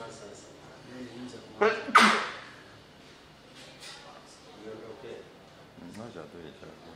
Ngoja tu ichukue.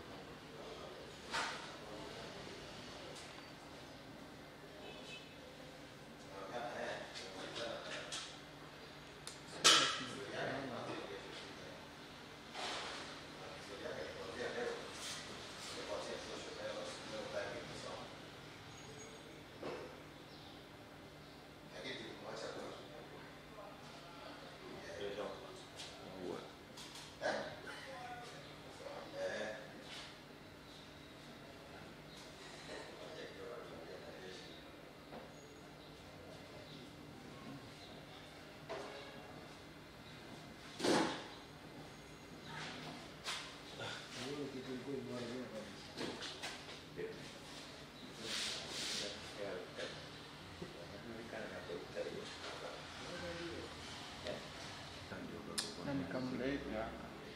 Nikamleta.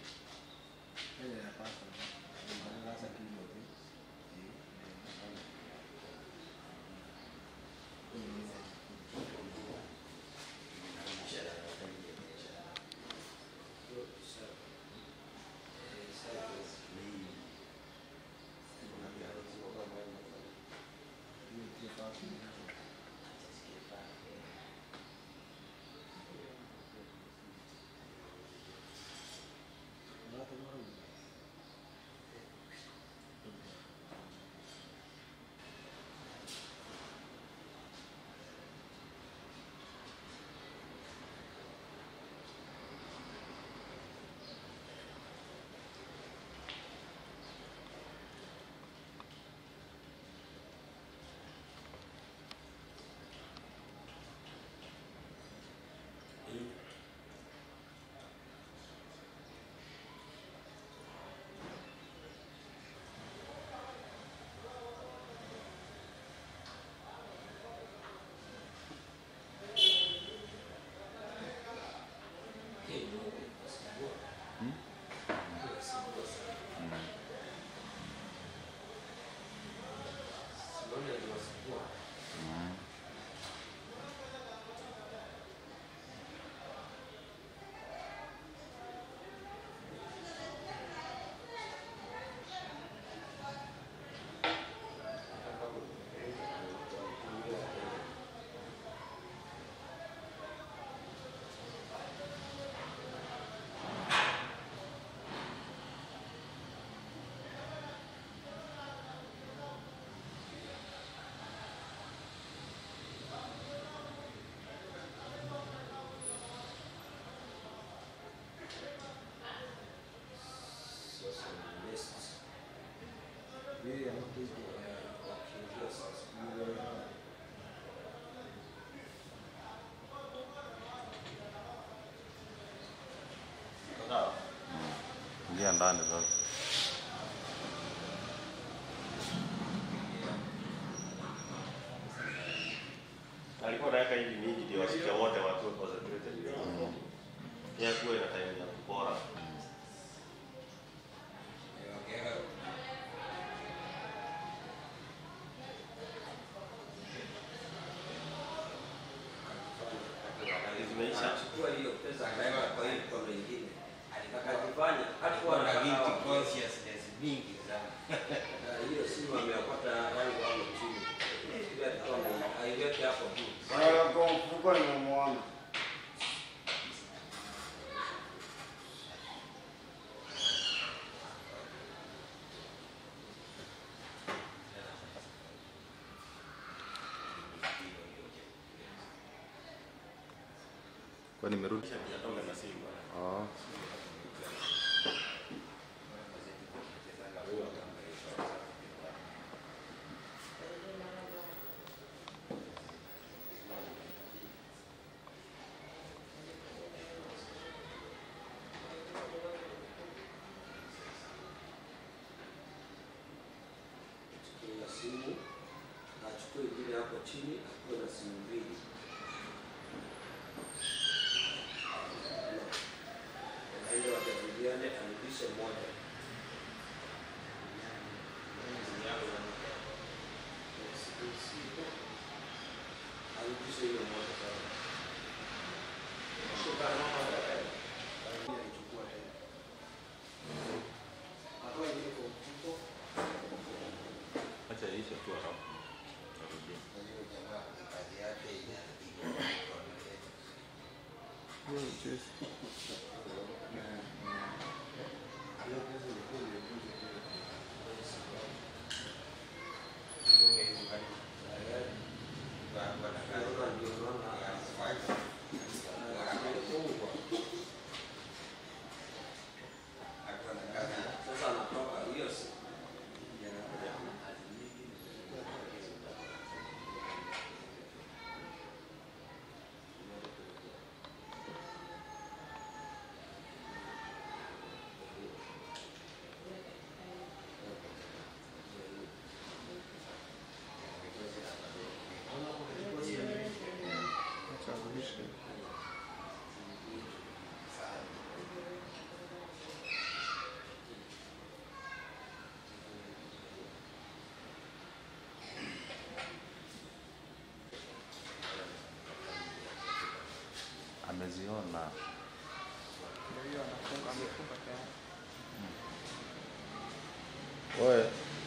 Ingia ndani sasa. alikuwa anaweka hivi mingi ndio wasikia wote wakiwa concentrated. Pia kuwe na time ya kupora. Zimeisha. Akachukua hiyo pesa akaweka kwa hii mkono ingine, akajifanya alikuwa na guilty consciousness mingi sana. Na hiyo simu ameyapata yangu hapo chini, ile alikuwa ame- aiweke hapo juu. Sasa kwa mfuko nimemwona. Kwa nimerudi. Hajatoka na simu. Oh. Kuna simu, achukue ingine hapo chini, akuwe na simu mbili. Waende wajadiliane, arudishe moja. Arudishe hiyo moja sasa. Sasa natoka hiyo si ameziona wewe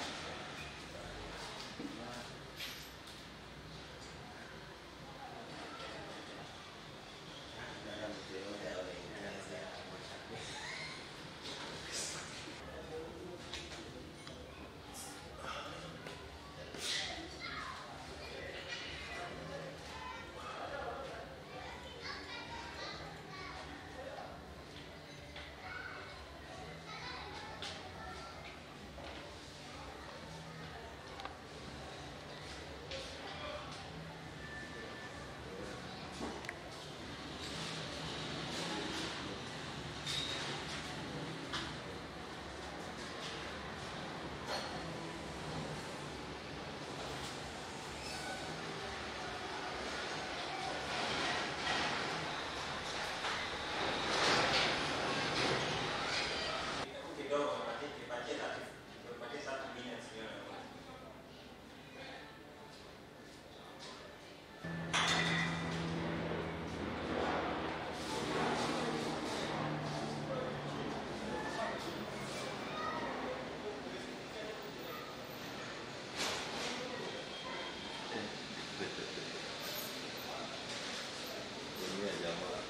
Dunia jamaa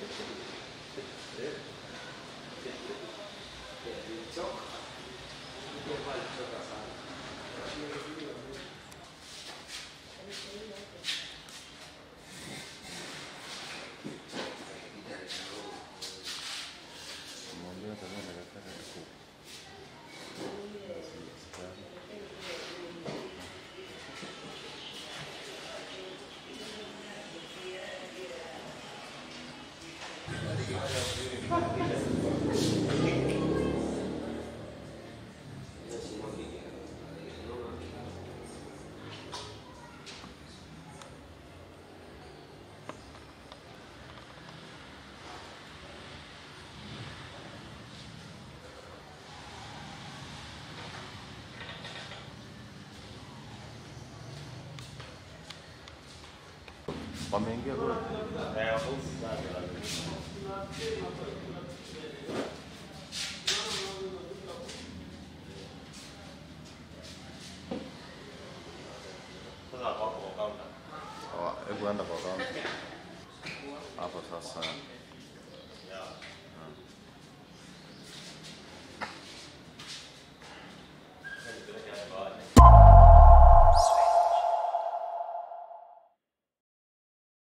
mwambia kama nataka ku wameingia kule Eh, wauzi sana. Sasa wako kwa counter. Hawa- hebu enda kwa kaunti hapo sasa